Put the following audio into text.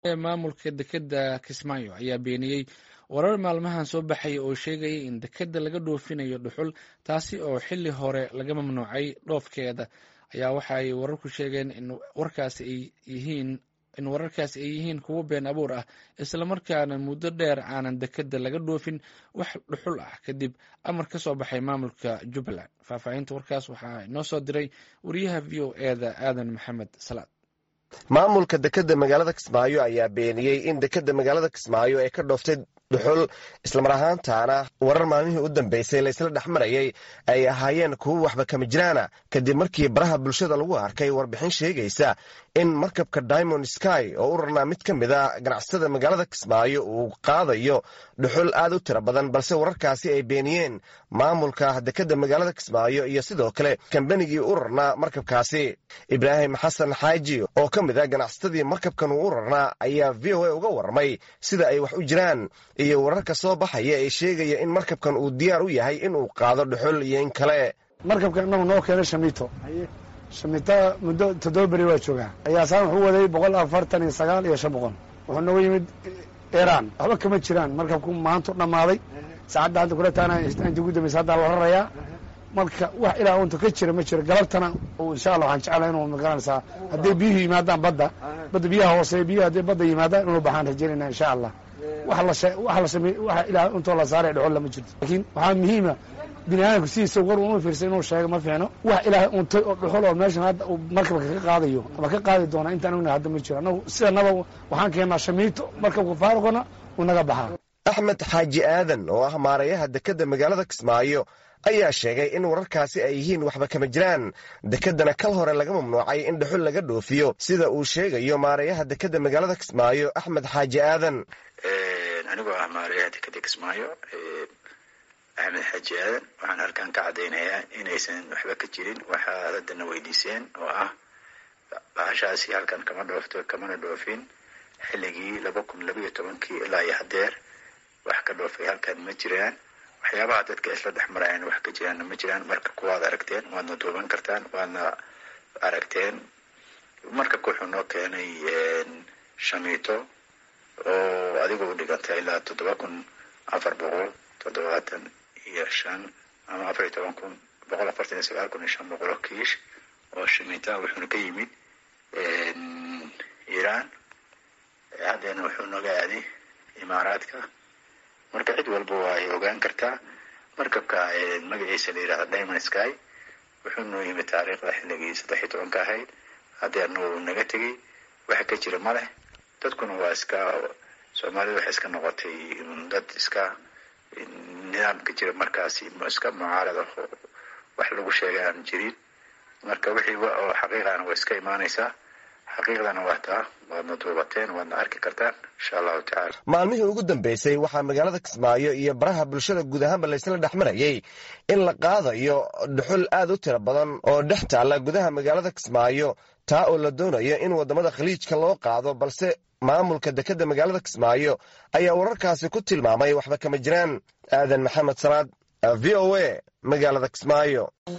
maamulka dekedda kismaayo ayaa beeniyey warar maalmahan soo baxaya oo sheegaya in dekedda laga dhoofinayo dhuxul taasi oo xili hore laga mamnuucay dhoofkeeda ayaa waxa ay wararku sheegeen in warkaasi ay yihiin in wararkaasi ay yihiin kuwo been abuur ah islamarkaana muddo dheer aanan dekedda laga dhoofin wax dhuxul ah kadib amar ka soo baxay maamulka jubbaland faahfaahinta warkaas waxaa inoo soo diray wariyaha v o eda aadan maxamed salaad maamulka dekedda magaalada kismaayo ayaa beeniyey in dekedda magaalada kismaayo ay ka dhooftay dhuxul islamar ahaantaana warar maalmihii u dambeysay laysla dhex marayay ay ahaayeen kuwo waxba kama jiraana kadib markii baraha bulshada lagu arkay warbixin sheegaysa in markabka diamond sky oo u rarnaa mid ka mid a ganacsatada magaalada kismaayo uu qaadayo dhuxul aad u tiro badan balse wararkaasi ay beeniyeen maamulka dekedda magaalada kismaayo iyo sidoo kale kambanigii u rarnaa markabkaasi ibraahim xasan xaaji oo ka mid a ganacsatadii markabkan uu u rarnaa ayaa v o a uga warramay sida ay wax u jiraan iyo wararka soo baxaya ee sheegaya in markabkan uu diyaar u yahay inuu qaado dhuxul iyo in kale markabkan inagu noo keenay shamiito shamiita muddo toddoba beri waa joogaa ayaasaan wuxuu waday boqol afartan iyo sagaal iyo shan boqol wuxuu nooga yimid iran waxba kama jiraan markabku maantu dhammaaday saacadda hadda kula taana inta ugu dambaysa haddaa la rarayaa marka wax ilaa unta ka jira ma jiro galabtana insha allah waxaan jeclahay inuu magaranaysaa hadday biyuhu yimaadaan badda badda biyaha hooseeya biyuhu hadday badda yimaadaan inuu baxaan rajaynayna insha allah wax la samey waxa ilaa untoo la saaray dhuxol lama jirto laakiin waxaa muhiima bini aadamku sidiisa war uma fiirsa inuu sheego ma fiicno wax ilaahay untay oo dhuxul oo meeshan hadda uu markabka ka qaadayo ama ka qaadi doona intaan ogna hadda ma jiro annagu sidanaba waxaan keennaa shamiito markabka faaruqana uu naga baxaa axmed xaaji aadan oo ah maarayaha dekedda magaalada kismaayo ayaa sheegay in wararkaasi ay yihiin waxba kama jiraan dekeddana kal hore laga mamnuucay in dhuxul laga dhoofiyo sida uu sheegayo maarayaha dekedda magaalada kismaayo axmed xaaji aadan anigoo ah maarayaha dekedda kismaayo axmed xaaji aadan waxaan halkan ka caddaynayaa inaysan waxba ka jirin waxaad haddana weydiiseen oo ah bahashaasi halkan kama dhoofto kamana dhoofin xilligii laba kun labayo tobankii ilaa iyo hadeer wax ka dhoofay halkan ma jiraan waxyaabaha dadka isla dhex marayaan wax ka jiraanna ma jiraan marka kuwaad aragteen waadna duuban kartaan waadna aragteen markabka wuxuu noo keenay shamiito oo adiga u dhiganta ilaa toddoba kun afar boqol toddobaatan iyo shan ama afar iyo toban kun boqol afartan iyo sagaal kun iyo shan boqol oo kiish oo shamiita wuxuuna ka yimid iiraan haddeena wuxuu nooga aaday imaaraadka marka cid walba waa ay ogaan kartaa markabka magaciisa la yidhahda diamond sky wuxuu noo yimid taariikhda xilligii saddex iyo tobanka ahayd haddeerna uu naga tegey waxa ka jira ma leh dadkuna waa iska soomaalida waxay iska noqotay dad iska nidaamka jira markaasi iska mucaarada wax lagu sheegay aan jirin marka wixii oo xaqiiqana waa iska imaanaysaa xaqiiqdana waa taa waadna duubateen waadna arki kartaan insha allahu tacala maalmihii ugu dambeysay waxaa magaalada kismaayo iyo baraha bulshada guud ahaanba laysla dhex marayay in la qaadayo dhuxul aad u tiro badan oo dhex taalla gudaha magaalada kismaayo taa oo la doonayo in waddamada khaliijka loo qaado balse maamulka dekedda magaalada kismaayo ayaa wararkaasi ku tilmaamay waxba kama jiraan aadan maxamed salaad v o a magaalada kismaayo